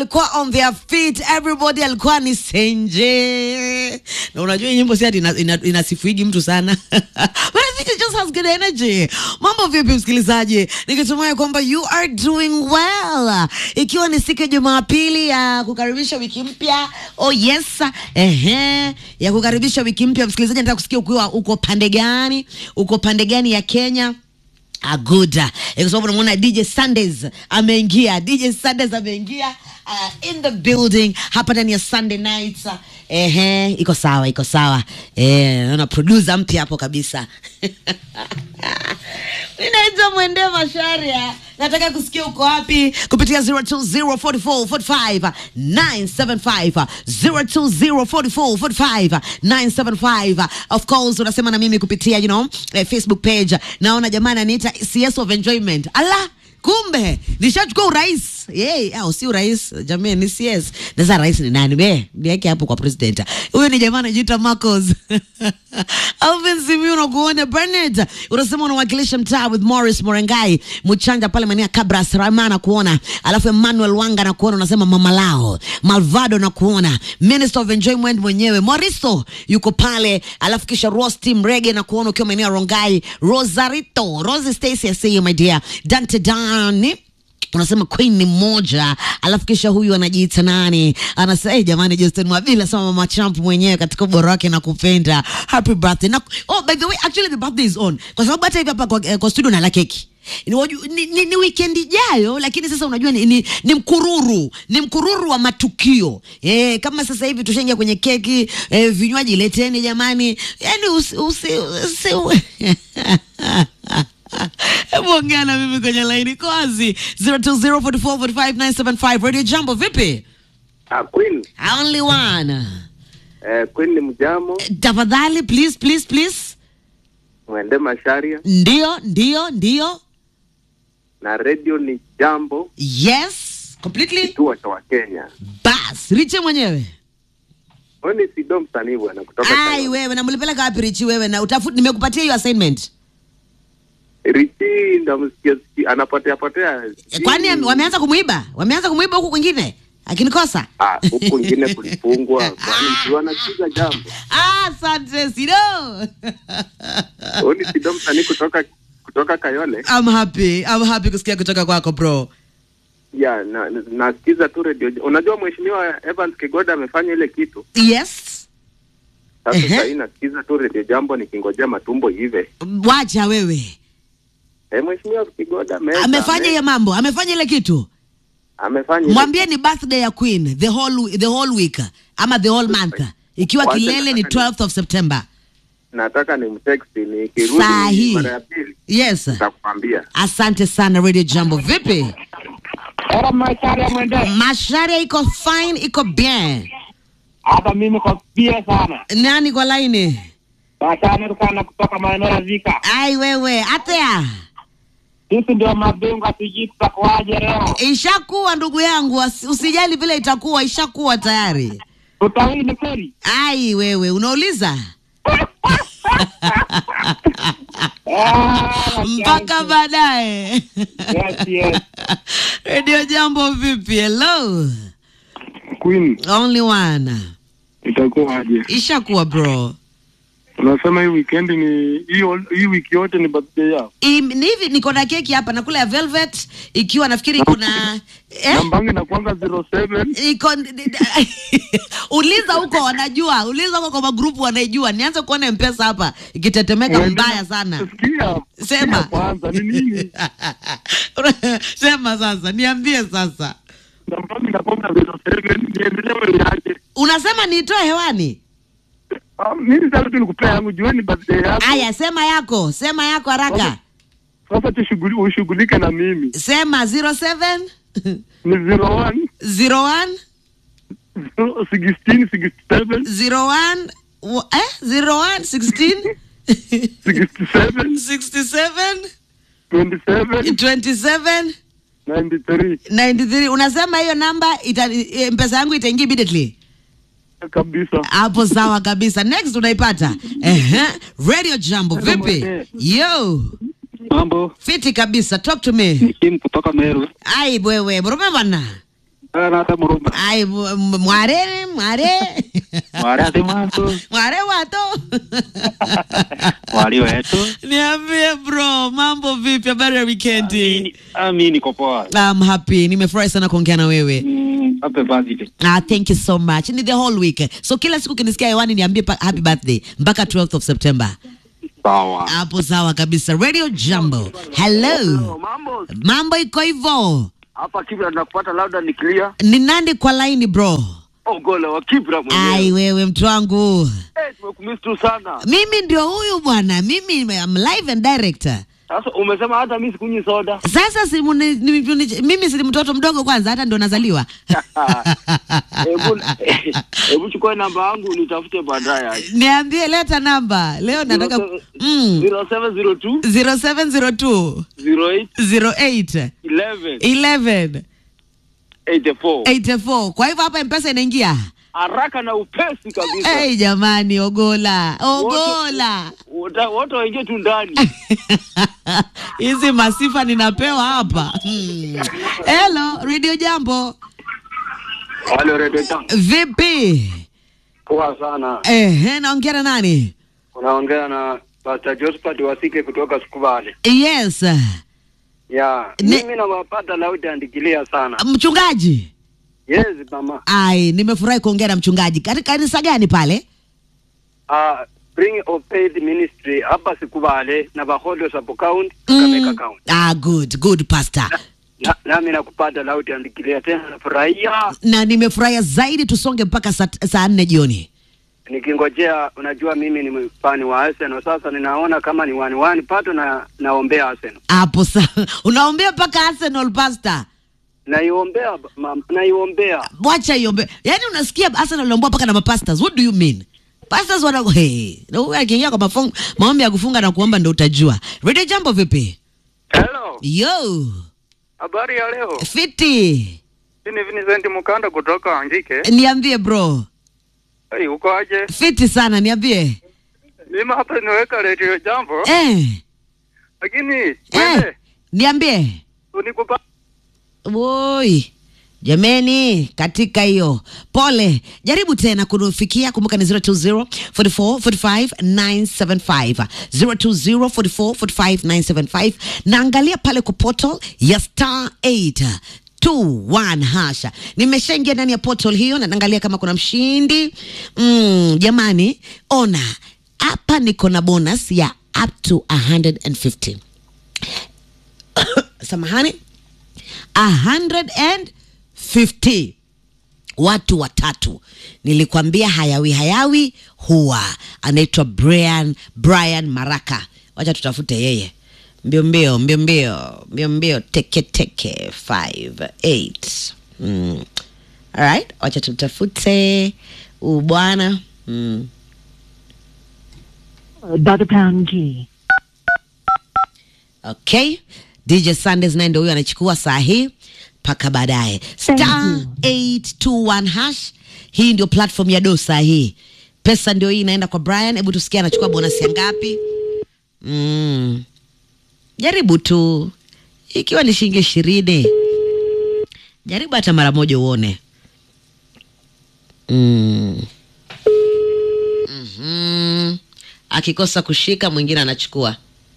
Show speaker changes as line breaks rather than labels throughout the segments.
Alikuwa on their feet, everybody alikuwa ni senje. Na unajua hii nyimbo si ati ina- ina- inasifuigi mtu sana. But I think it just has good energy. Mambo vipi msikilizaji? Nikitumai kwamba you are doing well. Ikiwa ni siku ya Jumapili ya kukaribisha wiki mpya. Oh yes. Ehe. Ya kukaribisha wiki mpya msikilizaji, nataka kusikia ukiwa uko pande gani? Uko pande gani ya Kenya? aguda kwa sababu namuona dj sundays ameingia dj sundays ameingia uh, in the building hapa ndani ya sunday nights ehe iko sawa iko sawa eh naona producer mpya hapo kabisa ninaitwa mwende masharia nataka kusikia uko wapi kupitia 0204445975 0204445975 of course unasema na mimi kupitia you know eh, facebook page naona jamani aniita cs of enjoyment ala kumbe nishachukua urais yey au si urais jamii ni cs sasa rais ni nani be niweke hapo kwa president huyu ni jamaa anajiita marcos alvin simiu nakuona bernard unasema unawakilisha mtaa with morris morengai mchanja pale maeneo ya kabras rama na kuona alafu emmanuel wanga na kuona unasema mama lao malvado na kuona minister of enjoyment mwenyewe moriso yuko pale alafu kisha rosti mrege na kuona ukiwa maeneo ya rongai rosarito rosi stacy I see you my dear dante dani unasema queen ni mmoja alafu kisha huyu anajiita nani anasema hey, jamani justin mwabila sama mama champ mwenyewe katika ubora wake na kupenda happy birthday na, oh, by the way actually the birthday is on kwa sababu hata hivi hapa kwa, eh, kwa studio nala keki ni, waju- ni, ni, ni weekend ijayo lakini sasa unajua ni, ni, ni mkururu ni mkururu wa matukio e, kama sasa hivi tushaingia kwenye keki e, vinywaji leteni jamani yani usi, usi, usi, hebu ongea na mimi kwenye laini kozi 0204445975 radio jambo vipi
Ah, Queen,
only one
eh, Queen ni mjamo,
tafadhali please please please
mwende Masharia
ndio ndio ndio
na radio ni jambo,
yes completely
kituo cha Wakenya.
bas riche mwenyewe
Huyu ni Sido msanii bwana kutoka
ai
Kayole.
wewe namlipeleka wapi richi wewe na utafuti nimekupatia hiyo assignment
Richi ndamsikia sikia anapotea potea.
kwani ame- wameanza kumuiba wameanza kumuiba huku kwingine akinikosa
ah, huku kwingine kulifungwa, kwani mtu anasikiza jambo.
Ah, asante sido
Huyu ni Sido msanii kutoka kutoka Kayole.
I'm happy I'm happy kusikia kutoka kwako bro
Ya, na, na- nasikiza tu radio. Unajua mheshimiwa Evans Kigoda amefanya ile kitu.
yes
Sasa
Ehe.
sasa hii nasikiza tu radio jambo nikingojea matumbo hive.
wacha wewe
Eh, mheshimiwa Kigoda ameweza,
amefanya
ame-
hiyo mambo amefanya ile kitu
amefanya ile
mwambie ni birthday ya queen the whole, the whole week ama the whole month ikiwa
Wacha
kilele ni
nataka ni-
12th of september
nataka ni mtext nikirudi
Sahi.
mara ya pili
yes
nitakwambia.
asante sana radio jambo vipi
Era Macharia mwende.
masharia iko fine iko bien
Hata mimi kwa pia sana.
nani kwa laini
Macharia tukana kutoka maeneo ya Zika.
ai wewe atea
Sisi ndio mabingwa sijui tutakuwaje leo.
ishakuwa ndugu yangu asi- usijali vile itakuwa ishakuwa tayari
Tutawini kweli?
ai wewe unauliza
Ah,
mpaka baadaye
Yes, yes.
redio jambo vipi hello
Queen,
only one
itakuwaje?
ishakuwa bro
Unasema hii weekend ni hii ol- hii wiki yote ni birthday yao.
Im, ni hivi niko na keki hapa nakula ya velvet ikiwa nafikiri iko na eh?
Nambangi na kwanga 07
iko uliza huko wanajua uliza huko kwa magrupu wanaijua nianze kuona mpesa hapa ikitetemeka
Uende
mbaya
na-
sana
Sikia.
Sema.
sikia Kwanza ni nini?
sema sasa niambie sasa
Nambangi na kwanga 07 niendelee yake.
unasema niitoe hewani
Ah, Mimi sasa tu nikupea yangu jua ni birthday yako.
aya sema yako sema yako haraka
Sasa tushughuli ushughulike na mimi.
sema 07
Ni 01
01
16 67
01 wa- eh 01 16
67
67
27
27
93
93 unasema hiyo namba ita, eh, mpesa yangu itaingia immediately
kabisa.
hapo sawa kabisa next unaipata Ehe. radio jambo vipi yo
Mambo,
fiti kabisa talk to me
ni Kim kutoka Meru.
ai bwewe mrume bwana
nata murumba
ai mu- mu- mware mware
wari ati mwanzo
mware wato
wali wetu
niambie bro mambo vipi habari ya wikendi
ami niko poa
I'm happy nimefurahi sana kuongea na wewe
Mm, happy birthday
Ah, thank you so much ni the whole week so kila siku kinisikia hewani niambie pa- happy birthday mpaka 12th of september
sawa
hapo sawa kabisa radio jambo hello
Mambo
mambo iko hivyo
hapa Kibra tunakupata labda ni clear.
ni nani kwa laini bro
Ogola wa Kibra
ai
mwenyewe.
wewe mtu wangu
Eh, tumekumiss tu sana.
mimi ndio huyu bwana mimi I'm live and director
Sasa umesema hata mimi sikunywi soda.
sasa si muni- ni- ni- mimi si mtoto mdogo kwanza hata ndo nazaliwa
Hebu hebu chukua namba yangu nitafute baadaye.
niambie leta namba leo nataka mm.
0702
0702
08
08
11
11
84.
84 kwa hivyo hapa mpesa inaingia
Haraka na upesi kabisa.
hey, jamani ogola ogola
Wote wote waingie tu ndani.
hizi masifa ninapewa hapa hmm. Hello, radio jambo
Halo Radio Jam.
vipi
Poa sana.
Ehe, naongea na nani
Unaongea na Pastor Josephat Wasike kutoka Sukubale.
yes
Ya,
Ne-
mimi nawapata lauti andikilia sana.
mchungaji
Yes, mama.
ai nimefurahi kuongea na mchungaji katika kanisa gani pale
Uh, Bring of Faith Ministry hapa Sikubale na Bahodo sub county
Mm.
Kakamega county.
ah, good good pastor
Na, nami nakupata lauti andikilia tena nafurahia
na nimefurahia zaidi tusonge mpaka saa saa nne jioni
nikingojea. Unajua mimi ni fani wa Arsenal, sasa ninaona kama ni wani wani pato na naombea Arsenal,
hapo sa unaombea mpaka arsenal pastor
naiombea ma, naiombea
wacha iombe yaani unasikia arsenal naombea mpaka na mapastors what do you mean pastors wana hey, na huyu akiingia kwa mafung, maombi ya kufunga na kuomba ndo utajua radio jambo vipi
Hello,
yo
habari ya leo?
fiti
Mimi ni Vincent Mukanda kutoka Angike.
niambie bro
Hey, uko aje?
fiti sana niambie
Mimi hapa niweka radio jambo,
eh,
lakini
eh,
wewe
niambie
unikupa
woi jameni katika hiyo pole jaribu tena kunufikia kumbuka ni 020 44 45 975 020 44 45 975 na angalia pale kwa portal ya star 8 21 hasha nimeshaingia ndani ya portal hiyo na naangalia kama kuna mshindi mm, jamani ona hapa niko na bonus ya up to 150 samahani 150 watu watatu nilikwambia hayawi hayawi huwa anaitwa brian brian maraka wacha tutafute yeye mbio mbio mbio mbio mbio mbio teke teke 58 mm. alright wacha tutafute huu bwana mm.
Dr. Pound G.
okay dj sundays naye ndio huyo anachukua saa hii mpaka baadaye star 821 hash hii ndio platform ya do saa hii pesa ndio hii inaenda kwa brian hebu tusikia anachukua bonus ya ngapi mm. jaribu tu ikiwa ni shilingi ishirini jaribu hata mara moja uone mm. mm-hmm. akikosa kushika mwingine anachukua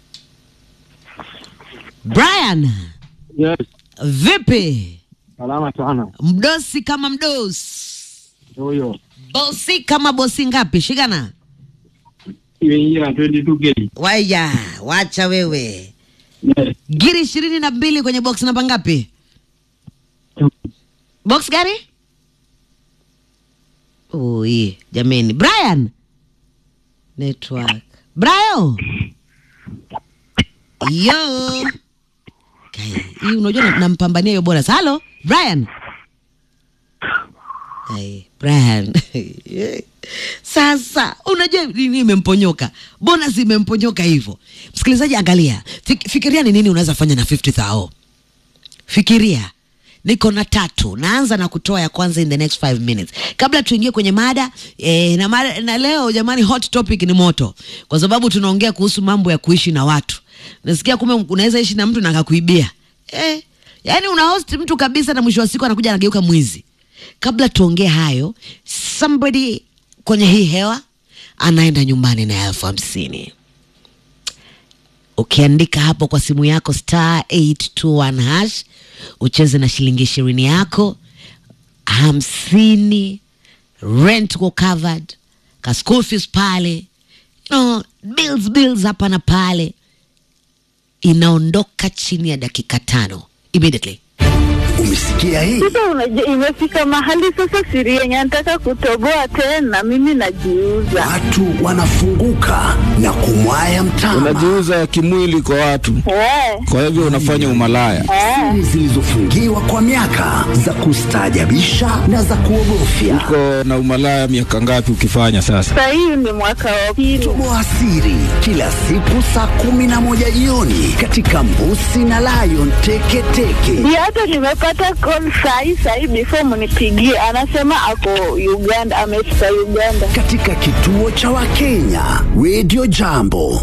brian
Yes,
vipi
salama sana.
mdosi kama mdosi
Huyo
bosi kama bosi ngapi shikana
imeingia 22k.
waya wacha wewe
Yes.
giri ishirini na mbili kwenye box namba ngapi box gani ui jameni brian network brian yo Kai, hii unajua na- nampambania hiyo bonus halo brian Ai, brian sasa unajua nini imemponyoka bonus imemponyoka hivyo msikilizaji angalia Fik, fikiria ni nini unaweza fanya na 50 thao fikiria niko na tatu naanza na kutoa ya kwanza in the next 5 minutes kabla tuingie kwenye mada eh, na, mada na leo jamani hot topic ni moto kwa sababu tunaongea kuhusu mambo ya kuishi na watu nasikia kumbe unaweza ishi na mtu na akakuibia eh, yaani una host mtu kabisa na mwisho wa siku anakuja anageuka mwizi kabla tuongee hayo somebody kwenye hii hewa anaenda nyumbani na elfu hamsini ukiandika hapo kwa simu yako star 821 hash ucheze na shilingi ishirini yako hamsini rent ko covered ka school fees pale you know, bills bills hapa na pale inaondoka chini ya dakika tano immediately
Umesikia hii?
Sasa unajua, imefika mahali sasa siri yenye nataka kutoboa tena, mimi najiuza.
Watu wanafunguka na kumwaya mtama.
unajiuza kimwili kwa watu,
Eh,
kwa hivyo unafanya umalaya.
eh.
Siri zilizofungiwa kwa miaka za kustaajabisha na za kuogofya.
Uko na umalaya miaka ngapi ukifanya sasa?
Sasa hii ni mwaka wa pili.
Toboa siri kila siku saa kumi na moja jioni katika Mbusi na Lion Teketeke.
Ndio hata nimepata call sahi sahi, before mnipigie, anasema ako Uganda, amefika Uganda.
katika kituo cha Wakenya Radio Jambo.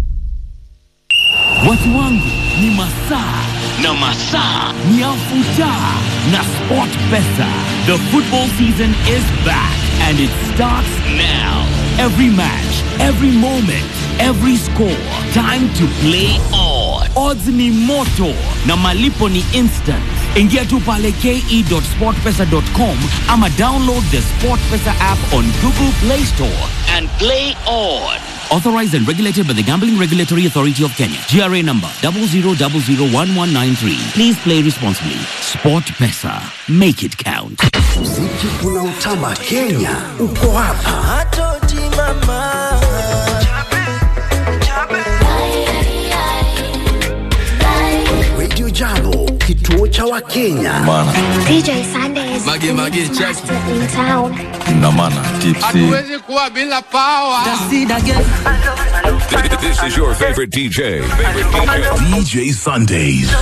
Watu wangu ni masaa na masaa ni afuta na Sport Pesa. The football season is back and it starts now. Every match, every moment, every score. Time to play on. Odds ni moto na malipo ni instant. Ingia tu pale ke.sportpesa.com ama download the SportPesa app on Google Play Store and play on. Authorized and regulated by the Gambling Regulatory Authority of Kenya. GRA number 00001193. Please play responsibly. Sport Pesa. Make it count.
Muziki unaotamba Kenya uko hapa. Radio Jambo, kituo cha Wakenya.
DJ Sunday is
Mage,
the
mage,
mix
check.
master in town.
na maana tipsy
hatuwezi kuwa bila pawa
This is your favorite DJ. Favorite DJ.
DJ Sundays.